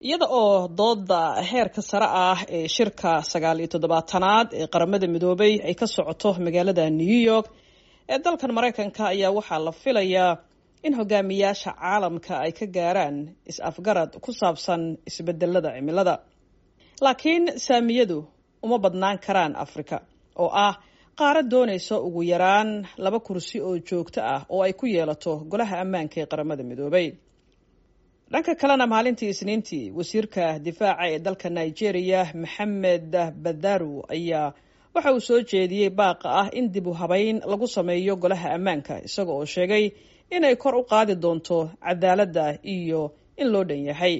iyada oo dooda heerka sare ah ee shirka sagaal iyo toddobaatanaad ee qaramada midoobay ay ka socoto magaalada new york ee dalkan maraykanka ayaa waxaa la filayaa in hogaamiyaasha caalamka ay ka gaaraan is-afgarad ku saabsan isbedelada cimilada laakiin saamiyadu uma badnaan karaan afrika oo ah qaarad doonaysa ugu yaraan laba kursi oo joogto ah oo ay ku yeelato golaha ammaanka ee qaramada midoobay dhanka kalena maalintii isniintii wasiirka difaaca ee dalka nigeria maxamed badaru ayaa waxa uu soo jeediyey baaqa ah in dib u habeyn lagu sameeyo golaha ammaanka isaga oo sheegay inay kor u qaadi doonto cadaaladda iyo in loo dhan yahay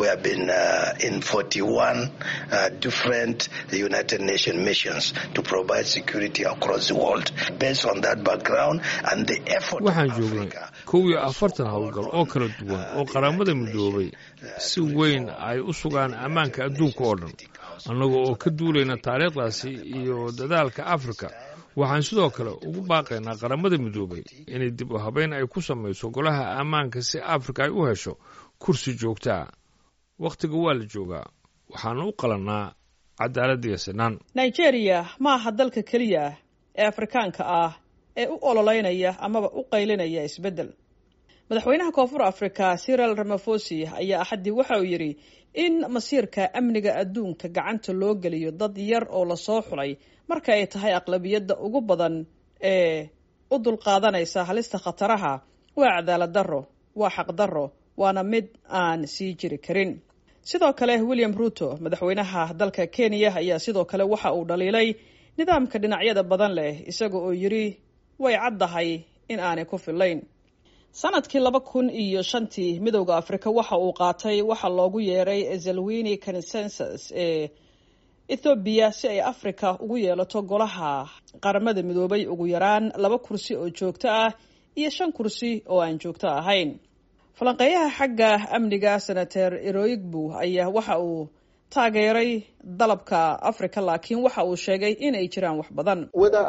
waxaan joognay kow iyo afartan howlgal oo kala duwan oo qaramada midoobay si weyn ay u sugaan ammaanka adduunka oo dhan annaga oo ka duulayna taariikhdaasi iyo dadaalka afrika waxaan sidoo kale ugu baaqaynaa qaramada midoobay inay dib u habeyn ay ku samayso golaha ammaanka si afrika ay u hesho kursi joogtaa wakhtiga waa la joogaa waxaana u qalannaa cadaalad iyo sinaan nigeria ma aha dalka keliya ee afrikaanka ah ee u ololeynaya amaba u qaylinaya isbeddel madaxweynaha koonfur afrika cyril ramafosi ayaa axaddii waxa uu yidhi in masiirka amniga adduunka gacanta loo geliyo dad yar oo lasoo xulay marka ay tahay aqlabiyadda ugu badan ee u dulqaadanaysa halista khataraha waa cadaalad darro waa xaq darro waana mid aan sii jiri karin sidoo kale william ruto madaxweynaha dalka kenya ayaa sidoo kale waxa uu dhaliilay nidaamka dhinacyada badan leh isaga oo yidhi way caddahay in aanay ku fillayn sanadkii laba kun iyo shantii midowda afrika waxa uu qaatay waxa loogu yeeray zalwini consensus ee ethoobiya si ay afrika ugu yeelato golaha qaramada midoobay ugu yaraan laba kursi oo joogto ah iyo shan kursi oo aan joogto ahayn falanqeeyaha xagga amniga senator eroigbu ayaa waxa uu taageeray dalabka afrika laakiin waxa uu sheegay inay jiraan wax badan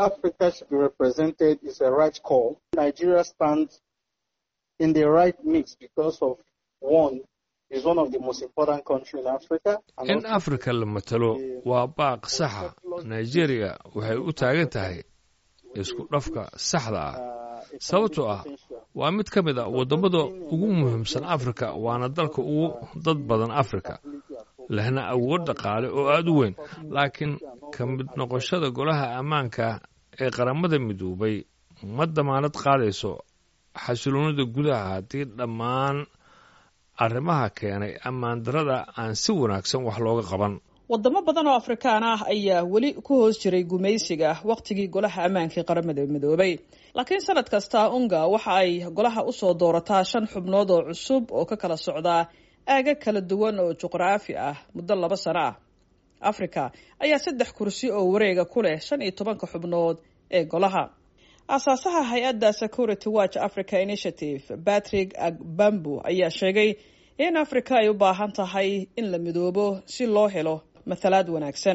in afrika la matalo waa baaq saxa nigeria waxay u taagan tahay isku dhafka saxda ah sababtoo ah waa mid ka mid a waddamada ugu muhiimsan afrika waana dalka ugu dad badan afrika lehna awood dhaqaale oo aada u weyn laakiin ka mid noqoshada golaha ammaanka ee qaramada midoobay ma damaanad qaadayso xasiloonida gudaha haddii dhammaan arrimaha keenay ammaan darada aan si wanaagsan wax looga qaban wadamo badan oo afrikaan ah ayaa weli ku hoos jiray gumaysiga wakhtigii golaha ammaanka ee qaramada midoobay laakiin sanad kasta unga waxa ay golaha usoo doorataa shan xubnood oo cusub oo ka kala socdaa aaga kala duwan oo juqraafi ah muddo laba sano ah africa ayaa saddex kursi oo wareega ku leh shan iyo tobanka xubnood ee golaha aasaasaha hay-adda security watch africa initiative patrick agbambu ayaa sheegay in africa ay u baahan tahay in la midoobo si loo helo mathalaad wanaagsan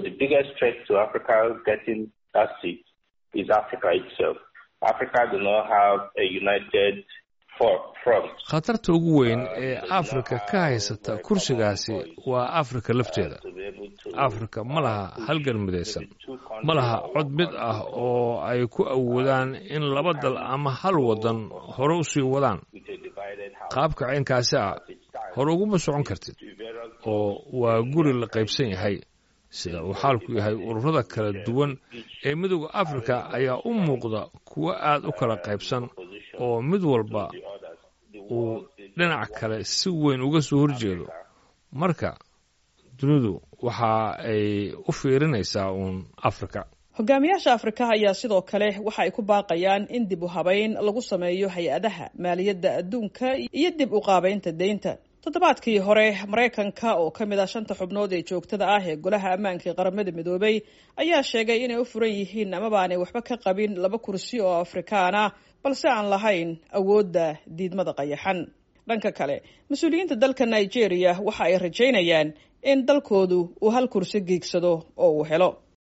khatarta ugu weyn ee afrika ka haysata kursigaasi waa afrika lafteeda afrika ma laha halgan midaysan ma laha cod mid ah oo ay ku awoodaan in laba dal ama hal waddan hore u sii wadaan qaabka caynkaasi ah hore uguma socon kartid oo waa guri la qaybsan yahay sida uu xaalku yahay ururada kala duwan ee midooda afrika ayaa u muuqda kuwo aada u kala qaybsan oo mid walba uu dhinac kale si weyn uga soo horjeedo marka dunidu waxa ay u fiirinaysaa uun afrika hogaamiyaasha afrika ayaa sidoo kale waxa ay ku baaqayaan in dib u habeyn lagu sameeyo hay-adaha maaliyadda adduunka iyo dib u qaabeynta deynta toddobaadkii hore maraykanka oo ka mid ah shanta xubnood ee joogtada ah ee golaha ammaanka ee qaramada midoobay ayaa sheegay inay u furan yihiin amabaanay waxba ka qabin laba kursi oo afrikaan ah balse aan lahayn awoodda diidmada qayaxan dhanka kale mas-uuliyiinta dalka nigeria waxa ay rajaynayaan in dalkoodu uu hal kursi giigsado oo uu helo